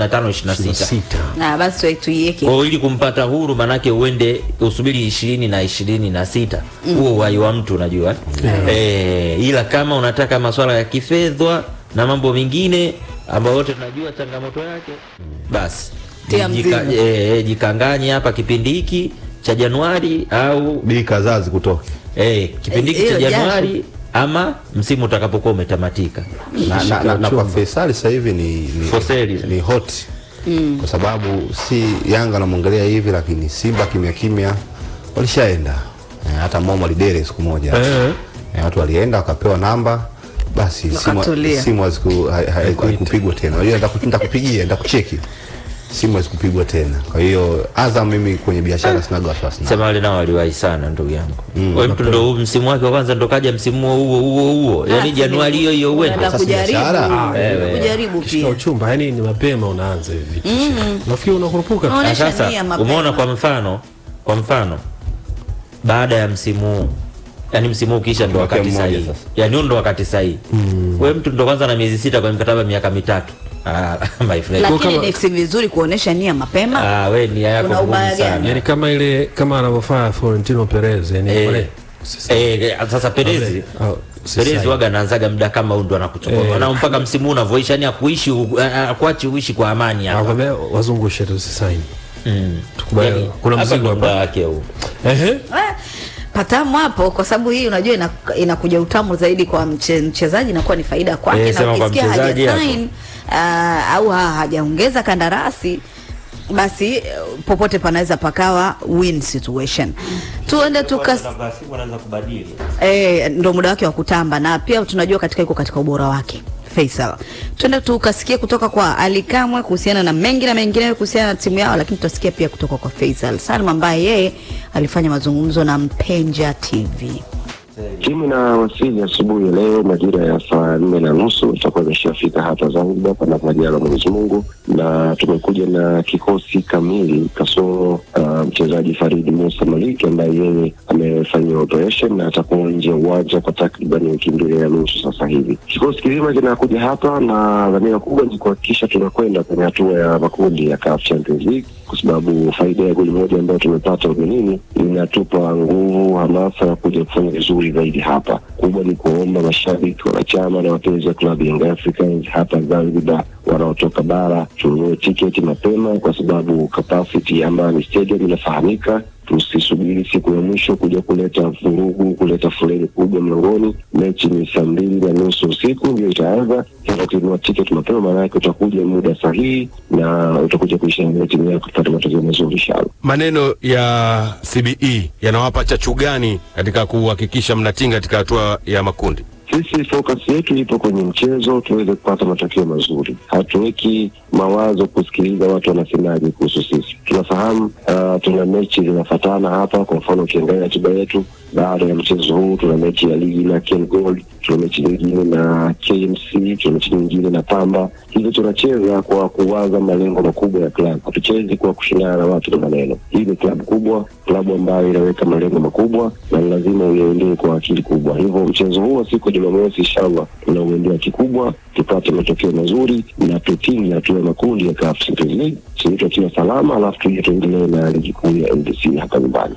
25 26 sita na basi tu- tuiweke kwa hiyo ili kumpata huru manake uende usubiri ishirini na ishirini na sita huo uhai wa mtu unajua eh, ila kama unataka masuala ya kifedha na mambo mengine ambayo wote tunajua changamoto yake basi Tia jika- mzigo. eh, eh, jikanganye hapa kipindi hiki cha Januari au bili kadhaa zikutoke eh, kipindi hiki Eh, cha hiyo jasho. Januari ama msimu utakapokuwa umetamatika. na, na, na, na kwa Faisal sasa hivi ni, ni, For sale. ni hot kwa sababu si Yanga anamwangalia hivi, lakini Simba kimya kimya walishaenda Eh, hata Momo Lidere siku moja Eh. Eh, watu walienda wakapewa namba basi simu Wakatulia. simu haziku- ha- ha- haikupigwa tena. Unajua nitaku- nitakupigia nitakucheki, simu hazikupigwa tena. Kwa hiyo Azam, mimi kwenye biashara sinaga wasiwasi nao. Sema wale nao waliwahi sana ndugu yangu. Wewe mtu ndo huu msimu wake wa kwanza ndo kaja msimu huo huo huo huo. Yaani Ah, Januari hiyo hiyo uende. unaenda Sasa kujaribu biashara. wewe. kujaribu kishika pia uchumba yani ni mapema unaanza hivi vitu nafikiri unakurupuka tu. Unaona- Na Onyesha sasa nia mapema. umeona kwa mfano kwa mfano baada ya msimu huu yaani msimu huu ukisha ndo Mwaka wakati mmoja sahihi sasa. yaani huu ndo wakati sahihi wewe mtu ndo kwanza na miezi sita kwenye mkataba miaka mitatu ah, my friend lakini kama- ni si vizuri kuonesha nia mapema ah, we nia yako Kuna ngumu ubaya sana gani? yani kama ile kama anavyofanya Florentino Perez yani Eh, wale sasa- eh, eh, sasa Perezi Au, si Perezi sahi. waga anaanzaga muda kama huu ndo anakuchukua Eh. na mpaka msimu huu unavyoisha yani akuishi akuachi uishi kwa amani hapa Nakwambia wazungushe tu sisaini Mm. Tukubali, Yaani, kuna hapa mzigo ndo muda hapa. wake huu ehe Eh, patamu hapo kwa sababu hii unajua ina- inakuja utamu zaidi kwa mche, mchezaji inakuwa ni faida kwake Eh, na sema kwa ukisikia mchezaji haja hapo. sign uh, au ha- hajaongeza kandarasi basi eh, popote panaweza pakawa win situation tuende tukas eh, ndo muda wake wa kutamba na pia tunajua katika yuko katika ubora wake Faisal. Twende tukasikia kutoka kwa Ali Kamwe kuhusiana na mengi na mengine kuhusiana na timu yao, lakini tutasikia pia kutoka kwa Faisal Salum ambaye yeye alifanya mazungumzo na Mpenja TV. Timu na wasili asubuhi ya leo majira ya saa nne na nusu itakuwa imeshafika hapa Zanzibar, panapo majaliwa Mwenyezi Mungu, na tumekuja na kikosi kamili kasoro uh, mchezaji Farid Musa Maliki ambaye yeye amefanyiwa operation na atakuwa nje ya uwanja kwa takriban wiki mbili na nusu sasa hivi. Kikosi kizima kinakuja hapa na dhamira kubwa ni kuhakikisha tunakwenda kwenye hatua ya makundi ya CAF Champions League kwa sababu faida ya goli moja ambayo tumepata ugenini inatupa nguvu, hamasa ya kuja kufanya vizuri zaidi hapa. Kubwa ni kuomba mashabiki, wanachama na wapenzi wa klabu Young Africans hapa Zanzibar wanaotoka bara tununue tiketi mapema, kwa sababu capacity ya Amani Stadium inafahamika. Tusisubiri siku ya mwisho kuja kuleta vurugu, kuleta foleni kubwa mlangoni. Mechi ni saa mbili na nusu usiku ndio itaanza. Hivyo ukinunua tiketi mapema, maana yake utakuja muda sahihi na utakuja kuishangilia timu yako kupata matokeo mazuri inshallah. maneno ya CBE yanawapa chachu gani katika kuhakikisha mnatinga katika hatua ya makundi? Sisi focus yetu ipo kwenye mchezo, tuweze kupata matokeo mazuri. Hatuweki mawazo kusikiliza watu wanasemaje kuhusu sisi. Tunafahamu uh, tuna mechi zinafatana hapa. Kwa mfano, ukiangalia ratiba yetu, baada ya mchezo huu tuna mechi ya ligi na Ken Gold, tuna mechi nyingine na KMC, tuna mechi nyingine na Pamba. Hivyo tunacheza kwa kuwaza malengo makubwa ya klabu, hatuchezi kwa kushindana na watu na maneno. Hii ni klabu kubwa, klabu ambayo inaweka malengo makubwa na ni lazima uyaendee kwa akili kubwa. Hivyo mchezo huo siku ya Jumamosi, inshallah tunauendea kikubwa, tupate matokeo mazuri na tutinge hatua ya makundi ya CAF Champions League, sisi tukiwa salama, alafu tuje tuendelee na ligi kuu ya NBC hapa nyumbani.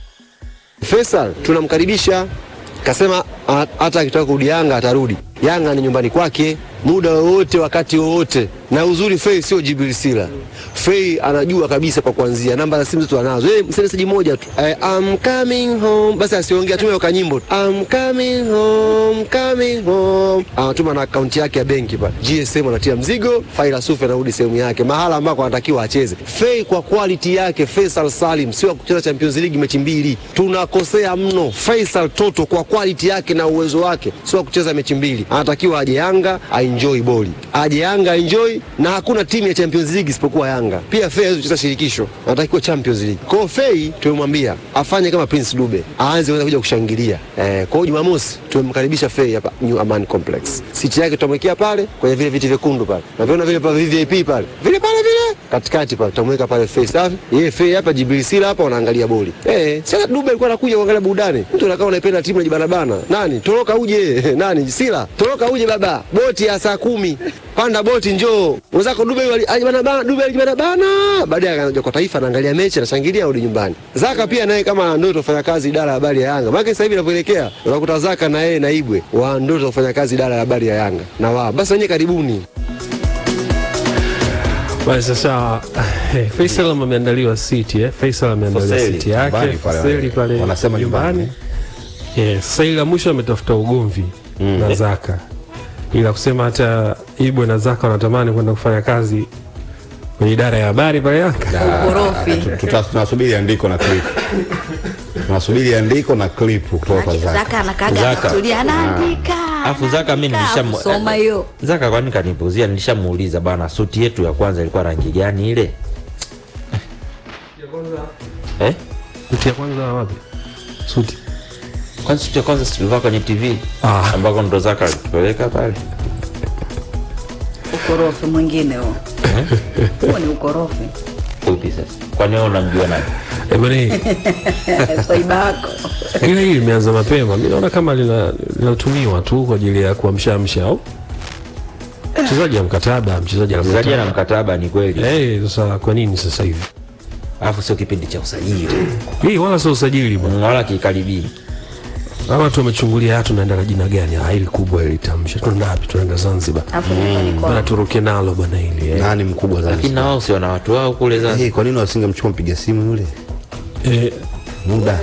Faisal tunamkaribisha, kasema a- hata akitaka kurudi Yanga atarudi. Yanga ni nyumbani kwake muda wowote, wakati wowote. Na uzuri Fei sio Jibril Sila. Fei anajua kabisa kwa kuanzia, namba za simu zetu anazo. Yeye msemesaji moja tu eh, I'm coming home, basi asiongea, tume kwa nyimbo tu. I'm coming home, coming home. Anatuma na akaunti yake ya benki pale, GSM anatia mzigo, Faila Sufi anarudi sehemu yake, mahala ambako anatakiwa acheze. Fei kwa quality yake, Faisal Salim sio wa kucheza Champions League mechi mbili, tunakosea mno. Faisal Toto kwa quality yake na uwezo wake sio wa kucheza mechi mbili, anatakiwa aje Yanga aenjoy boli, aje Yanga aenjoy, na hakuna timu ya Champions League isipokuwa Yanga. Pia Fei hawezi kucheza shirikisho, anatakiwa Champions League. Kwa hiyo Fei tumemwambia afanye kama Prince Dube, aanze kuweza kuja kushangilia. Eh, kwa hiyo Jumamosi tumemkaribisha Fei hapa New Aman Complex. Siti yake tutamwekea pale kwenye vile viti vyekundu pale, na viona vile pa VIP pale vile pale vile katikati pale tutamweka pale Fei safi, yeye Fei hapa, Jibril Sila hapa, wanaangalia boli eh. Sasa Dube alikuwa anakuja kuangalia burudani, mtu anakaa unaipenda timu unajibanabana, nani toroka uje nani Sila toroka uje baba, boti ya saa kumi panda boti njoo mwenzako Dube wali- alijibanabana, Dube alijibanabana, baadaye akaja kwa taifa, anaangalia mechi, anashangilia, arudi nyumbani. Zaka pia naye kama ndoto kufanya kazi idara ya habari ya Yanga, maana sasa hivi inavyoelekea unakuta Zaka na yeye na Ibwe wa ndoto kufanya kazi idara ya habari ya Yanga na wao basi wenyewe karibuni. Basi sasa eh, Faisal ameandaliwa siti eh. Faisal ameandaliwa Foseli, siti yake nyumbani pale, Foseli pale wanasema nyumbani. Eh, sasa ile la mwisho ametafuta ugomvi na Zaka, ila kusema hata Ibwe na Zaka wanatamani kwenda kufanya kazi kwenye idara ya habari pale Yanga. ukorofi Tuta- tunasubiri andiko na clip tunasubiri andiko na clip kutoka kwa Zaka. Zaka anakaga Zaka. anatulia anaandika Afu Zaka mimi anaandika, nilishamu- afu soma hiyo Zaka kwani kanipuzia, nilishamuuliza bana, suti yetu ya kwanza ilikuwa rangi gani ile? Eh? Suti ya kwanza wapi? Suti. Kwani suti ya kwanza si tulivaa kwenye TV Ah. ambako ndo Zaka alitupeleka pale. ukorofi mwingine huo huo ni ukorofi Upi sasa? Kwani wewe unamjua nani? Eh, bwana hii swaiba wako ila hii limeanza mapema. Mimi naona kama lina- linatumiwa tu kwa ajili ya kuamshamsha au mchezaji ya mkataba, mchezaji ana Mchezaji ana mkataba. mkataba ni kweli. Eh, sasa kwa nini sasa hivi? Alafu sio kipindi cha usajili. Hii wala sio usajili bwana. Wala kikaribii. Hawa watu wamechungulia hatu tunaenda na jina gani? Ah, hili kubwa hili tamsha. Tunaenda wapi? Tunaenda Zanzibar. afu nyumbani Bwana kwao turuke nalo bwana hili. Eh. Nani mkubwa Lakini Zanzibar? na wao si wana watu wao kule Zanzibar. Eh, kwa nini wasingemchukua mpiga simu yule Eh, muda?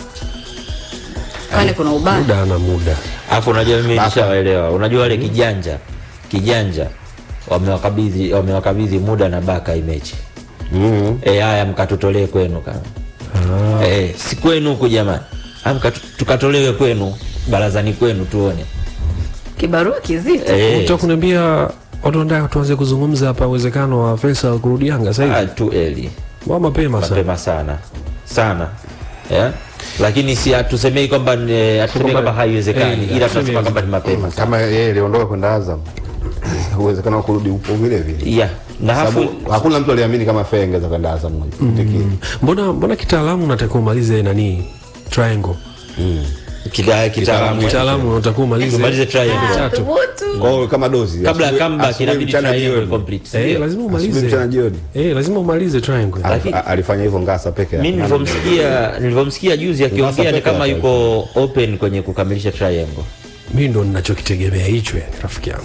kwani kuna ubaya muda ana muda. Alafu unajua mimi Baka. nishawaelewa. Unajua wale kijanja kijanja wamewakabidhi wamewakabidhi muda na baka hii mechi. Mm. Eh, haya mkatutolee kwenu kama. Eh, si kwenu huku jamani. Haya mkatu- tukatolewe kwenu barazani kwenu tuone. kibarua kizito Eh, Unataka kuniambia watu wanataka tuanze kuzungumza hapa uwezekano wa Faisal kurudi Yanga sasa ah, hivi? tu eli Wa mapema sana. mapema sana sana yeah? Lakini si hatusemei kwamba ni- hatusemei kwamba haiwezekani, Eh, ila hatusemi tunasema kwamba ni mapema sana. Kama yeye aliondoka kwenda Azam, uwezekano wa kurudi upo vile vile, Yeah. Na hafu sababu hakuna mtu aliamini kama Fei angeweza kwenda Azam kipindi kile. Mbona mbona kitaalamu unatakiwa umalize nani? Triangle. kita- kitaalamu Kitaalamu unatakiwa umalize Tumalize triangle. tatu. thubutu Kwa hiyo kama dozi kabla ya asubuhi- comeback asubuhi, inabidi mchana, triangle jioni. complete. Eh, Ndio. lazima Asubuhi, umalize. mchana jioni. Eh, lazima umalize triangle. Alif- a- alifanya hivyo Ngasa peke Mimi yake. nilivyomsikia nilivyomsikia juzi akiongea ni peke kama yake. yuko open kwenye kukamilisha triangle. Mimi ndo ninachokitegemea hicho yani rafiki yangu.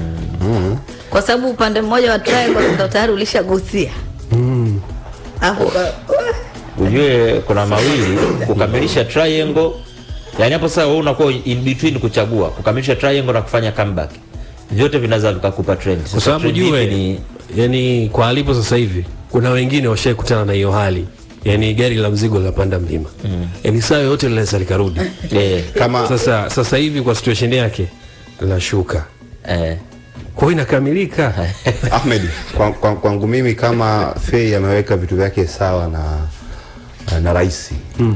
kwa sababu upande mmoja wa triangle ndo tayari ulishagusia afu ka- Ujue kuna mawili kukamilisha triangle. Yaani hapo sasa wewe unakuwa in between kuchagua kukamilisha triangle na kufanya comeback. Vyote vinaweza vikakupa trend. Kwa Sasa sababu trend ipi jue ni yani kwa alipo sasa hivi kuna wengine washaikutana na hiyo hali. Yaani gari la mzigo linapanda mlima. Yaani saa yote linaweza likarudi. eh, Kama Sasa sasa hivi kwa situation yake linashuka. eh, Kwa hiyo inakamilika. Ahmed, kwa- kwa- kwangu mimi kama Fei ameweka vitu vyake sawa na na rais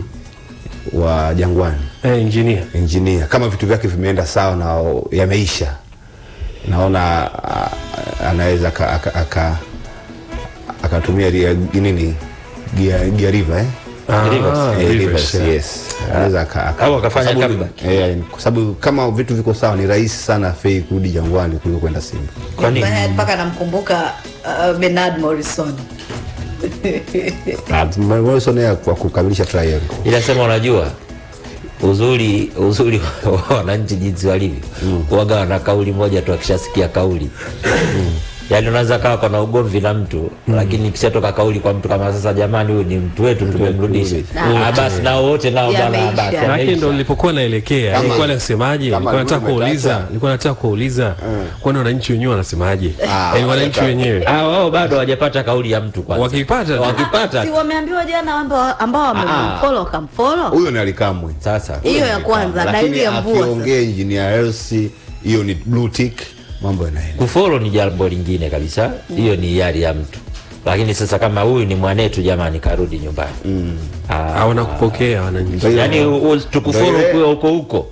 wa Jangwani Eh, engineer. engineer, kama vitu vyake vimeenda sawa na yameisha, naona a- anaweza aka- aka- aka- akatumia ria- nini gia, gia river eh? Ah, Rivers. Eh, Rivers, Rivers, yeah. yes. Anaweza aka- aka- Au akafanya kwa sababu- comeback. eh, kwa sababu kama vitu viko sawa ni rahisi sana Fei kurudi Jangwani kuliko kwenda Simba. Kwa nini? mpaka namkumbuka uh, Bernard Morrison Na Morrison yeye kwa kukamilisha triangle ila sema unajua uzuri uzuri wa wananchi jinsi walivyo waga wana kauli moja tu akishasikia kauli yaani unaweza kawa kona ugomvi na mtu lakini ikishatoka kauli kwa mtu kama sasa jamani huyu ni mtu wetu tumemrudisha Ah. Ah, basi nao wote nao bana Yameisha. basi Maana yameisha. ndo nilipokuwa naelekea, Kama- nilikuwa nasemaje? kama Nilikuwa nataka ulikuwa kuuliza, umetata. nilikuwa nataka kuuliza kwani wananchi wenyewe wanasemaje? Ah, Yaani wananchi wanataka. wenyewe Ah, wao bado hawajapata kauli ya mtu kwanza wakipata tu. wakipata si wameambiwa jana ambao ambao wamemfollow wakamfollow huyo ni Alikamwe sasa hiyo ya kwanza lakini dalili ya mvua sasa. akiongea engineer Hersi hiyo ni blue tick, mambo yanaenda. kufolo ni jambo lingine kabisa hiyo ni hiari ya mtu lakini sasa kama huyu ni mwanetu jamani karudi nyumbani Ah, hawana kupokea wananchi. Ndio hiyo. yaani u- tukufolo Ndio ile- ukiwa huko huko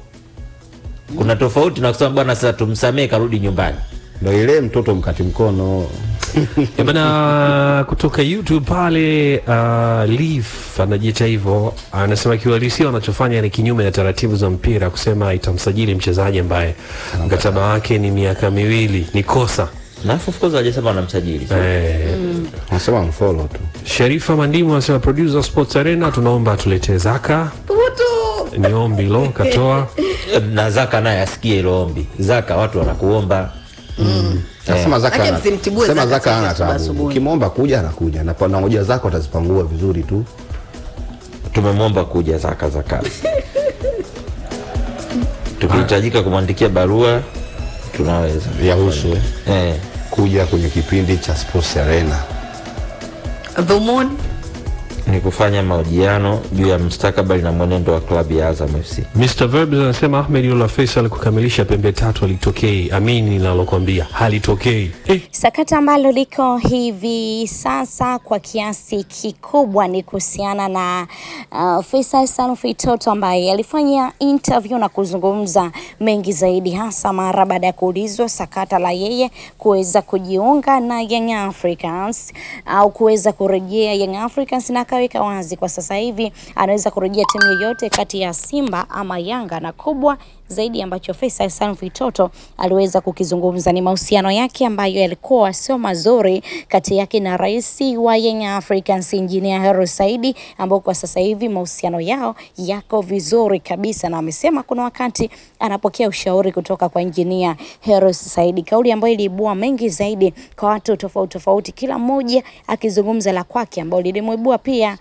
kuna tofauti na kusema bwana sasa tumsamee karudi nyumbani Ndio ile mtoto mkati mkono Eh, bana kutoka youtube pale uh, leaf anajiita hivyo anasema kiuhalisia wanachofanya ni kinyume na taratibu za mpira kusema itamsajili mchezaji ambaye mkataba wake ni miaka miwili ni kosa na of course hajasema wanamsajili eh, Nasema mfollow tu. sherifa mandimu anasema producer sports arena tunaomba atuletee zaka ni ombi lo katoa na Zaka naye asikie hilo ombi. Zaka watu wanakuomba Nasema Zaka Acha ana- msimtibue sema Zaka Zaka hana asubuhi tabu. asubuhi. Ukimwomba kuja anakuja na na ngoja zako atazipangua vizuri tu. tumemwomba kuja Zaka za kazi. Tukihitajika kumwandikia barua tunaweza Yahusu eh, eh. kuja kwenye kipindi cha Sports Arena. dhumuni ni kufanya mahojiano juu ya mustakabali na mwenendo wa klabu ya Azam FC. Mr. Verbs anasema Ahmed Yola Faisal kukamilisha pembe tatu halitokei. Amini ninalokwambia halitokei. Eh, Sakata ambalo liko hivi sasa kwa kiasi kikubwa ni kuhusiana na uh, Faisal Salum Feitoto ambaye alifanya interview na kuzungumza mengi zaidi, hasa mara baada ya kuulizwa sakata la yeye kuweza kujiunga na Young Africans au kuweza kurejea Young Africans, na akaweka wazi kwa sasa hivi anaweza kurejea timu yoyote kati ya Simba ama Yanga, na kubwa zaidi ambacho Faisal Salum Feitoto aliweza kukizungumza ni mahusiano yake ambayo yalikuwa sio mazuri kati yake na rais wa Young Africans Engineer Hersi Saidi, ambao kwa sasa hivi mahusiano yao yako vizuri kabisa, na amesema kuna wakati anapokea ushauri kutoka kwa Engineer Hersi Saidi, kauli ambayo iliibua mengi zaidi kwa watu tofauti tofauti, kila mmoja akizungumza la kwake, ambao lilimwibua pia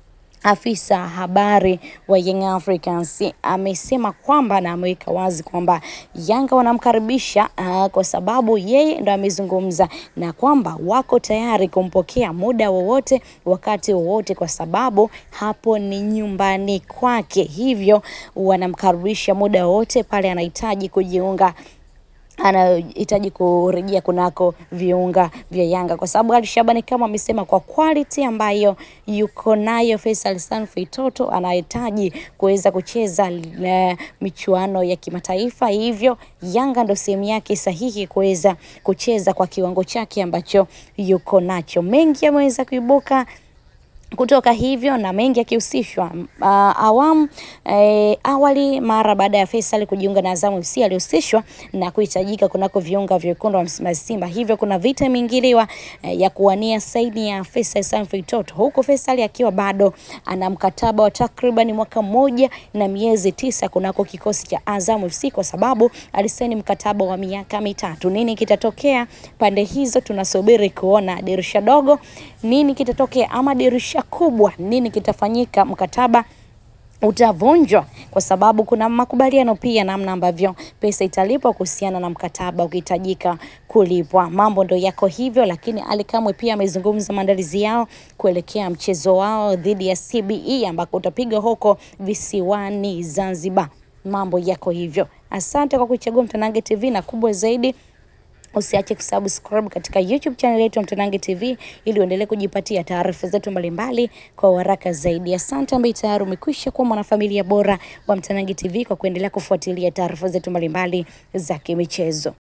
afisa habari wa Young Africans amesema kwamba na ameweka wazi kwamba Yanga wanamkaribisha uh, kwa sababu yeye ndo amezungumza na kwamba wako tayari kumpokea muda wowote wakati wowote, kwa sababu hapo ni nyumbani kwake, hivyo wanamkaribisha muda wowote pale anahitaji kujiunga anahitaji kurejea kunako viunga vya Yanga kwa sababu Ali Shabani kama amesema kwa quality ambayo yuko nayo Faisal Salum Feitoto anahitaji kuweza kucheza uh, michuano ya kimataifa, hivyo Yanga ndo sehemu yake sahihi kuweza kucheza kwa kiwango chake ambacho yuko nacho. Mengi yameweza kuibuka kutoka hivyo na mengi yakihusishwa uh, awamu eh, awali mara baada ya Faisal kujiunga na Azam FC alihusishwa na kuhitajika kunako viunga vyekundu wa Msimbazi Simba, hivyo kuna vita imeingiliwa eh, ya kuwania saini ya Faisal Salum Feitoto, huku Faisal akiwa bado ana mkataba wa takriban mwaka mmoja na miezi tisa kunako kikosi cha Azam FC kwa sababu alisaini mkataba wa miaka mitatu. Nini kitatokea pande hizo? Tunasubiri kuona dirisha dogo, nini kitatokea, ama dirisha kubwa, nini kitafanyika, mkataba utavunjwa kwa sababu kuna makubaliano pia namna ambavyo pesa italipwa kuhusiana na mkataba ukihitajika kulipwa. Mambo ndo yako hivyo, lakini Ali Kamwe pia amezungumza maandalizi yao kuelekea mchezo wao dhidi ya CBE ambako utapigwa huko visiwani Zanzibar. Mambo yako hivyo. Asante kwa kuichagua Mtanange TV na kubwa zaidi Usiache kusubscribe katika YouTube channel yetu ya Mtanange TV ili uendelee kujipatia taarifa zetu mbalimbali kwa haraka zaidi. Asante ambaye tayari umekwisha kuwa mwanafamilia bora wa Mtanange TV kwa kuendelea kufuatilia taarifa zetu mbalimbali za kimichezo.